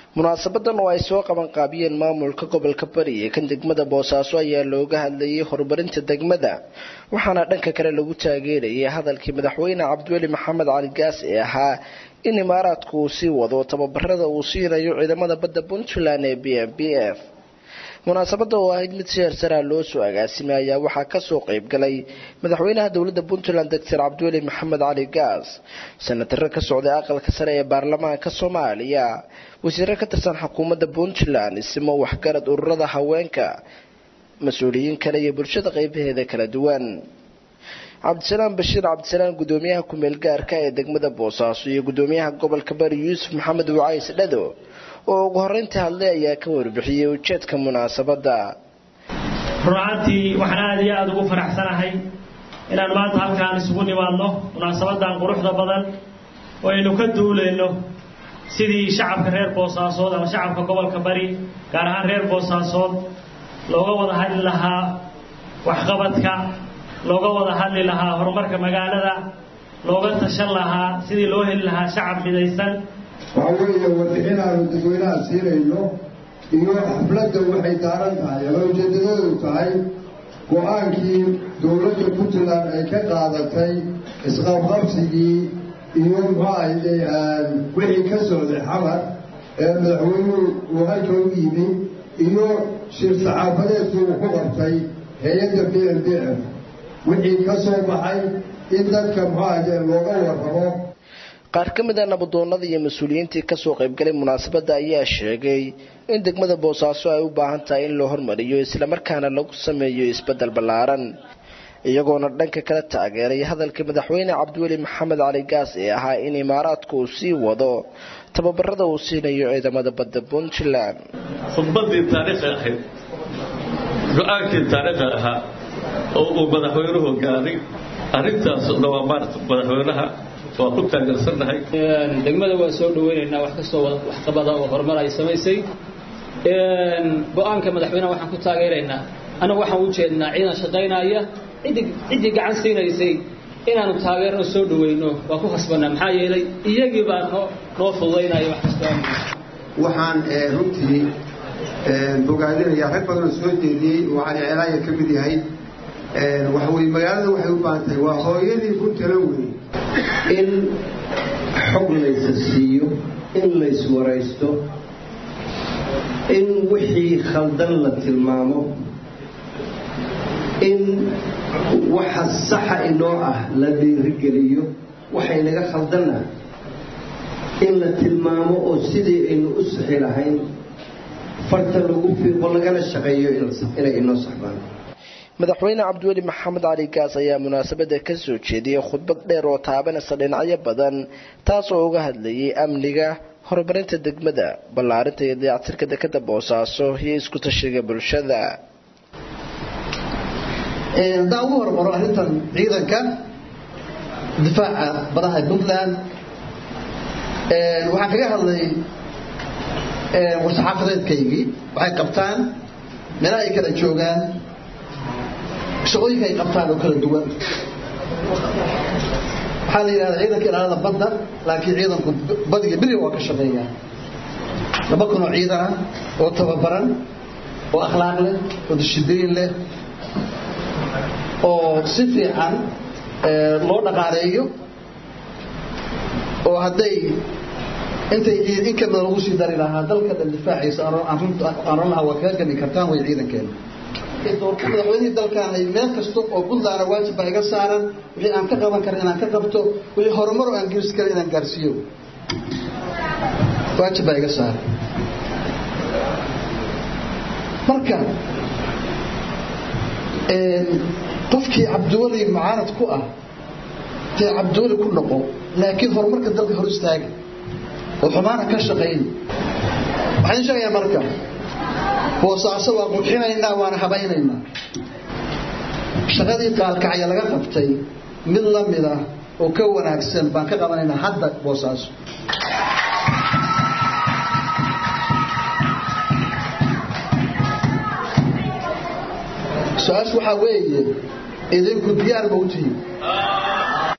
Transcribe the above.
munaasabadan oo ay soo qaban qaabiyeen maamulka gobolka bari ee kan degmada boosaaso ayaa looga hadlayay horumarinta degmada waxaana dhanka kale lagu taageerayay hadalkii madaxweyne cabdiweli maxamed cali gaas ee ahaa in imaaraadku uu sii wado tababarada uu siinayo ciidamada badda puntland ee b m b f munaasabada oo ahayd mid si hersaraa loo soo agaasimay ayaa waxaa kasoo qeyb galay madaxweynaha dowladda puntland doctor cabdiweli maxamed cali gaas sanataro ka socday aqalka sare ee baarlamaanka soomaaliya wasiiro ka tirsan xukuumadda puntland isimo waxgarad ururada haweenka mas-uuliyiin kale iyo bulshada qeybaheeda kala duwan cabdisalaam bashiir cabdisalaam gudoomiyaha ku-meel gaarka ee degmada boosaaso iyo gudoomiyaha gobolka bari yuusuf maxamed wacays dhado oo ugu horeyntii hadlay ayaa ka warbixiyey ujeedka munaasabada runaantii waxaan aada iyo aada ugu faraxsanahay inaan maanta halkaan isugu nimaadno munaasabadan quruxda badan oo aynu ka duulayno sidii shacabka reer boosaasood ama shacabka gobolka bari gaar ahaan reer boosaasood looga wada hadli lahaa waxqabadka looga wada hadli lahaa horumarka magaalada looga tashan lahaa sidii loo heli lahaa shacab midaysan waxa weeye warbixin aanu dadweynaha siinayno iyo xafladda waxay daaran tahay ama ujeedadoodu tahay go-aankii dowladda puntland ay ka qaadatay isqabqabsigii iyo muxuahaye wixii ka socday xamar ee madaxweynuhu uu halka u yimi iyo shir saxaafadeedkii uu ku qabtay hay-adda b m b f wixii ka soo baxay in dadka muxuahaye looga warramo qaar ka mid a nabadoonada iyo mas-uuliyiintii kasoo qaybgalay munaasabadda ayaa sheegay in degmada boosaaso ay u baahan tahay in loo hormariyo islamarkaana lagu sameeyo isbedel ballaaran iyagoona dhanka kala taageeray hadalkii madaxweyne cabdiweli maxamed cali gaas ee ahaa in imaaraadku uu sii wado tababarada uu siinayo ciidamada badda puntland khudbadii taariikhi ahayd go-aankii taariikhi ahaa oo uu madaxweynuhu gaaray arrintaas dhawaa maarta madaxweynaha waa ku taageersannahay degmada waa soo dhaweynaynaa wax kastoo waxqabada oo horumar ay samaysay go-aanka madaxweynaha waxaan ku taageeraynaa annagu waxaan u jeednaa ciidan shaqaynaya ciddii ciddii gacan siinaysay inaanu taageerno soo dhaweyno waa ku khasbanaa maxaa yeelay iyagii baa noo noo fududaynaya wax kastoo waxaan runtii bogaadinayaa rag badanoo soo jeediyey oo cali ceelaaya ka mid yahay waxa weye magaalada waxay u baahan tahay waa hooyadii ku tala wey in xog laysa siiyo in layswaraysto in wixii khaldan la tilmaamo in waxa saxa inoo ah la dhiirigeliyo waxaynaga khaldanna in la tilmaamo oo sidii aynu u sixi lahayn farta lagu fiiqo lagana shaqeeyo inay inoo saxbaan madaxweyne cabdiweli maxamed cali gaas ayaa munaasabada ka soo jeediyey khudbad dheer oo taabanaysa dhinacyo badan taas oo uga hadlayay amniga horumarinta degmada ballaarinta iyo dayactirka dekada boosaaso iyo isku tashiga bulshada haddaan ugu hormaro arrintan ciidanka difaaca badaha puntland waxaan kaga hadlay war-saxaafadeedkaygii waxay qabtaan meelaha ay kala joogaan shaqooyinka ay qabtaan oo kala duwan waxaa la yidhahdaa ciidanka ilaalada badda laakiin ciidanku badiga beriga waa ka shaqeeya laba kun oo ciidan ah oo tababaran oo akhlaaq leh oo dishibliin leh oo si fiican loo dhaqaaleeyo oo hadday intay in kamida lagu sii dari lahaa dalka dhan difaaciisa aan lahaa waa kaga gami kartaan way ciidankeena madaxweynihii dalkaan ay meel kasta oo puntlandna waajib baa iga saaran wixii aan ka qaban kara inaan ka qabto wixii horumar oo aan geersi kara inaan gaarsiiyo waajib baa iga saaran marka qofkii cabdiweli mucaanad ku ah dee cabdiweli ku noqo laakiin horumarka dalka hor istaaga oo xumaana ka shaqayn waxaan sheegayaa marka boosaaso waa qurxinaynaa waana habaynaynaa shaqadii qaalkacya laga qabtay mid la mid ah oo ka wanaagsan baan ka qabanaynaa hadda boosaaso su-aashu waxaa weeye idinku diyaar ma u tihiin